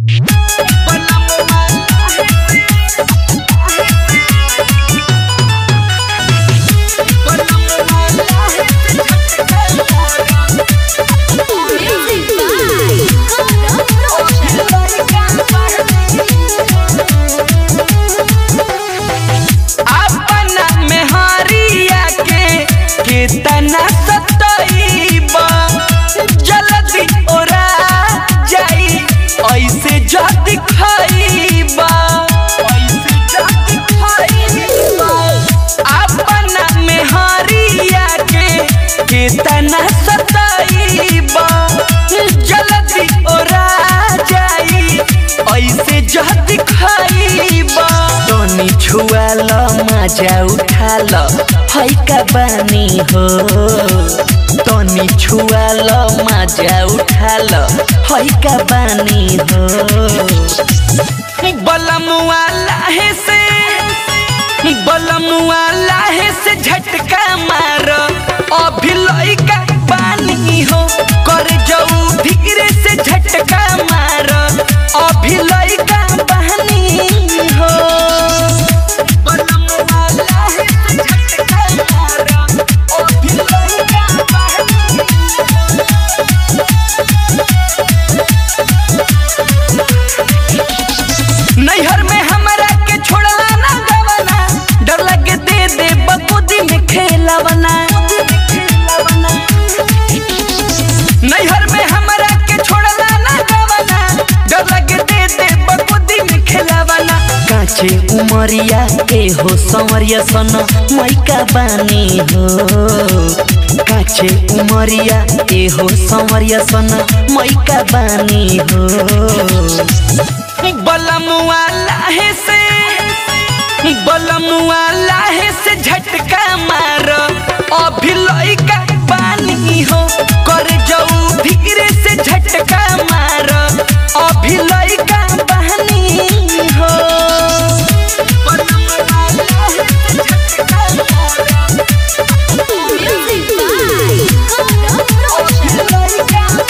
Music by Gaurav अपना मेहरिया के कितना सतईबा जल्दी ओरा जाई ऐसे जल्दी खाईबा ऐसे जल्दी खाईबा अपना मेहरिया के कितना सतईबा जल्दी ओरा जाई ऐसे जल्दी खाईबा तनी छुआल मजा उठाल है का बानी हो तनी छुआल मजा उठाल है का बानी हो बलमुआ लाहे से बलमुआ लाहे से झटका मार अभी लइका पानी हो कर जाऊ धीरे से झटका मार अभी लइका पानी हो बलमुआ लाहे से झटका मार अभी लइका पानी नैहर में हमरा के छोड़ला ना गवना डर लगे दे दे बकुदी में खेलवना नैहर में हमरा के छोड़ला ना गवना डर लगे दे दे बकुदी में खेलवना काचे उमरिया ए हो संवरिया सन मैका बानी हो काचे उमरिया ए हो संवरिया सन मैका बानी हो बलमुआ लाहे से बलमुआ लाहे से झटका मार अभी लइका पानी हो कर जाऊ धीरे से झटका मार अभी लइका पानी हो बलमुआ लाहे से झटका मार Music by Gaurav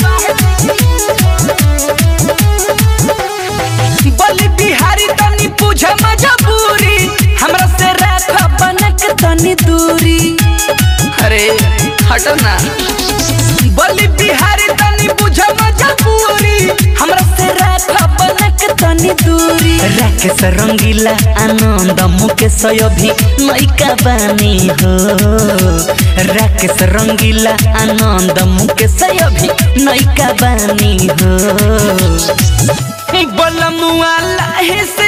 बलि बिहारी तनी पूछ मजबूरी हमरा से राख बनक तनी दूरी अरे हटो ना बलि बिहारी तनी पूछ मजबूरी हमरा से राख बनक तनी दूरी राकेश रंगीला आनंद मुकेश अभी लइका बानी हो राकेश रंगीला आनंद मुकेश अभी नैका बानी हो बलमुआ लाहे से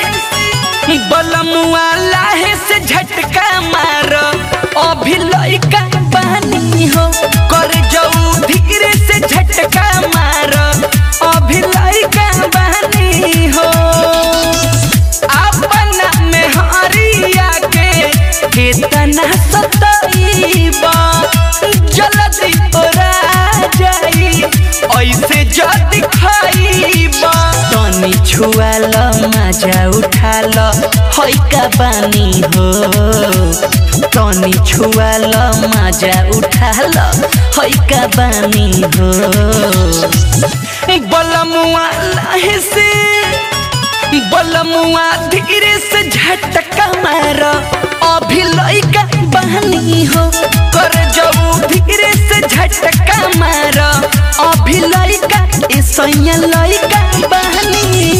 बलमुआ लाहे से झटका मार अभी लइका पानी हो कर जाऊ धीरे से झटका मार अभी लइका पानी हो अपना मेहरिया के कितना सतईबा जल्दी ओरा जाई ऐसे जल्दी खाईबा तनी छुआल मजा उठाल है का बानी हो तनी छुआल मजा उठाल है का बानी हो बलमुआ लाहे से बलमुआ धीरे से झटका मार अभी लइका बहनी हो कर जाऊ धीरे से झटका मार अभी लइका ऐसा लइका बहनी